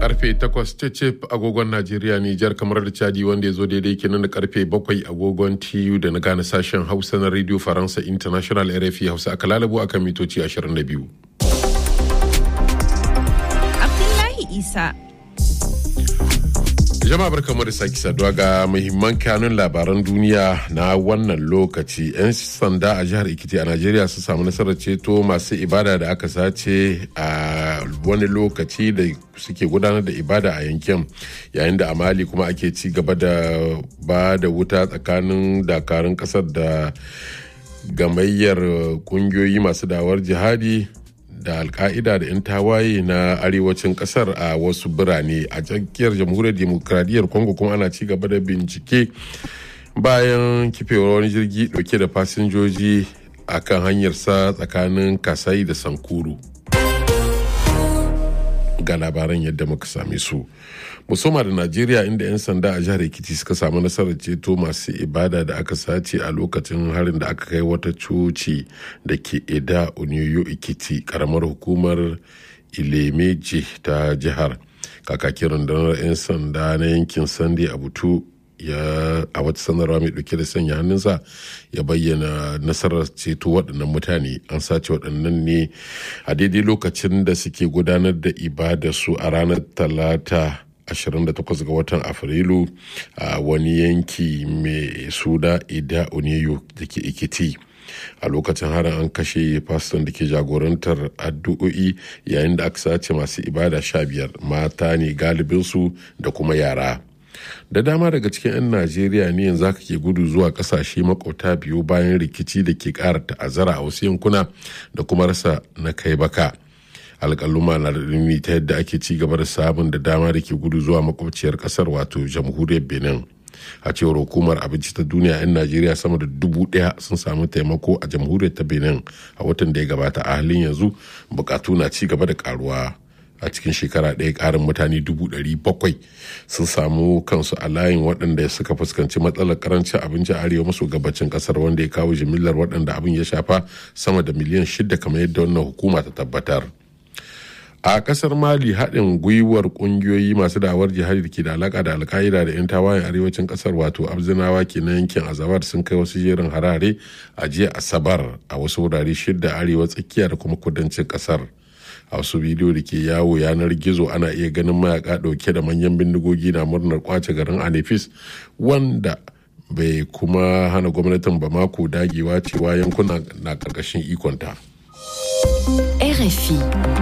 karfe 8 cecep agogon najeriya nijar kamar da chadi wanda ya zo daidai kenan da karfe 7 agogon tu da na gane sashen hausa na radio faransa international rfi hausa aka lalabo akan mitoci 22 abdullahi isa jama'a barkamu da sake saduwa ga muhimman kanun labaran duniya na wannan lokaci 'yan sanda a jihar ikiti a najeriya su samu nasarar ceto masu ibada da aka sace a wani lokaci da suke gudanar da ibada a yankin yayin da a mali kuma ake ci gaba da ba da wuta tsakanin dakarun kasar da gamayyar kungiyoyi masu dawar jihadi da alka'ida da 'yan tawaye na arewacin kasar a wasu birane a tsakiyar jamhuriyar demokradiyyar congo kuma ana ci gaba da bincike bayan kifewar wani jirgi dauke da fasinjoji a kan hanyarsa tsakanin kasai da sankuru ga labaran yadda muka same su musamman da najeriya inda 'yan sanda a jihar ekiti suka samu nasarar ceto masu ibada da aka sace a lokacin harin da aka kai wata coci da ke eda oniyo ekiti karamar hukumar ilemeji ta jihar kakakin rundunar 'yan sanda na yankin sande a butu ya a wata sanarwa mai dauke da sanya hannunsa ya bayyana nasarar ceto waɗannan mutane an sace waɗannan ne a daidai lokacin da suke gudanar da ibada su a ranar talata 28 ga watan afrilu a wani yanki mai suna ida oniyo da ke ikiti a lokacin harin an kashe faston da ke jagorantar addu'o'i yayin da aka sace masu ibada sha biyar mata ne galibinsu da kuma yara da dama daga cikin 'yan najeriya ne yanzu aka ke gudu zuwa kasashe makwauta biyu bayan rikici da ke kara ta'azzara a wasu yankuna da kuma rasa na kai baka alƙaluma na da ta yadda ake ci gaba da sabon da dama da ke gudu zuwa makwabciyar ƙasar wato jamhuriyar benin a cewar hukumar abinci ta duniya 'yan najeriya sama da dubu daya sun samu taimako a jamhuriyar ta benin a watan da ya gabata a halin yanzu bukatu na ci gaba da karuwa a cikin shekara ɗaya ƙarin mutane dubu ɗari bakwai sun samu kansu a layin waɗanda suka fuskanci matsalar karancin abinci a arewa maso gabacin ƙasar wanda ya kawo jimillar waɗanda abin ya shafa sama da miliyan shida kamar yadda wannan hukuma ta tabbatar a kasar mali haɗin gwiwar ƙungiyoyi masu dawar jihadi da ke da alaƙa da alka'ida da 'yan tawayen arewacin ƙasar wato abzinawa ke na yankin azabar sun kai wasu jerin harare a jiya asabar a wasu wurare shida arewa tsakiya da kuma kudancin ƙasar a wasu bidiyo da ke yawo yanar gizo ana iya ganin mayaka ɗauke da manyan bindigogi na murnar kwace garin anefis wanda bai kuma hana gwamnatin bamako dagewa cewa yankuna na ƙarƙashin ikonta. RFI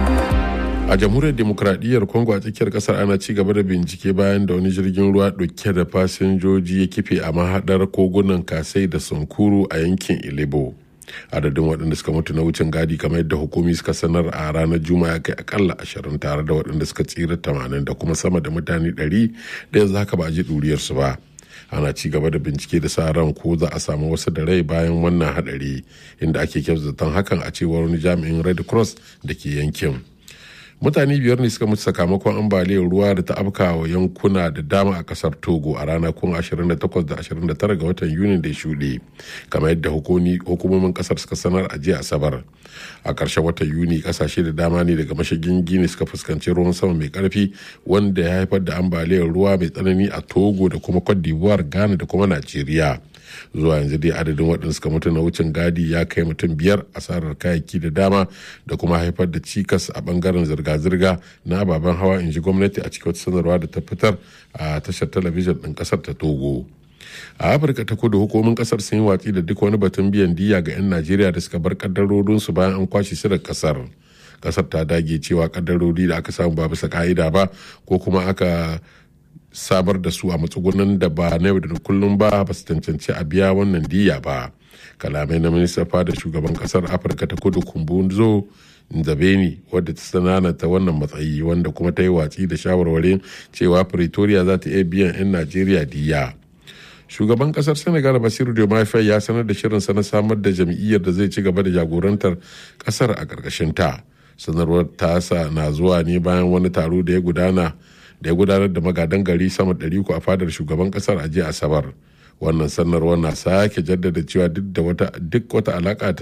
a jamhuriyar demokradiyyar congo a tsakiyar kasar ana ci gaba da bincike bayan da wani jirgin ruwa dauke da fasinjoji ya kife a mahadar kogunan kasai da sankuru a yankin ilebo adadin waɗanda suka mutu na wucin gadi kamar yadda hukumi suka sanar a ranar juma'a kai akalla ashirin tare da waɗanda suka tsira tamanin da kuma sama da mutane ɗari da yanzu haka ba a ji ɗuriyarsu ba ana ci gaba da bincike da sa ran ko za a samu wasu da rai bayan wannan hadari inda ake kyautatan hakan a cewar wani jami'in red cross da ke yankin mutane biyar ne suka mutu sakamakon ambaliyar ruwa da ta afka wa yankuna da dama a kasar togo a ranakun 28 da 29 ga watan yuni da ya shuɗe kamar yadda hukumomin kasar suka sanar a jiya asabar a ƙarshen watan yuni kasashe da dama ne daga mashigin gini suka fuskanci ruwan sama mai karfi wanda ya haifar da ambaliyar ruwa mai tsanani a togo da kuma cote d'ivoire ghana da kuma najeriya zuwa yanzu dai adadin waɗanda suka mutu na wucin gadi ya kai mutum biyar asarar kayayyaki da dama da kuma haifar da cikas a bangaren zirga-zirga na ababen hawa in ji gwamnati a cikin wata sanarwa da ta fitar a tashar talabijin ɗin ƙasar ta togo a afirka ta kudu hukumomin ƙasar sun yi watsi da duk wani batun biyan diya ga 'yan najeriya da suka bar kaddarorinsu bayan an kwashe su da ƙasar ƙasar ta dage cewa kaddarori da aka samu ba bisa ka'ida ba ko kuma aka sabar da su a matsugunan da ba na yau da kullum ba ba su cancanci a biya wannan diya ba kalamai na minista fada shugaban kasar afirka ta kudu kumbunzo nzabeni wadda ta sanana ta wannan matsayi wanda kuma ta yi watsi da shawarwarin cewa pretoria za ta iya biyan 'yan najeriya diya shugaban kasar senegal basiru diomaye ya sanar da shirinsa na samar da jam'iyyar da zai ci gaba da jagorantar kasar a ƙarƙashin ta sanarwar tasa na zuwa ne bayan wani taro da ya gudana da ya gudanar da magadan gari sama ɗari a fadar shugaban kasar a jiya asabar wannan sanarwar na sake jaddada cewa duk da wata duk wata alaka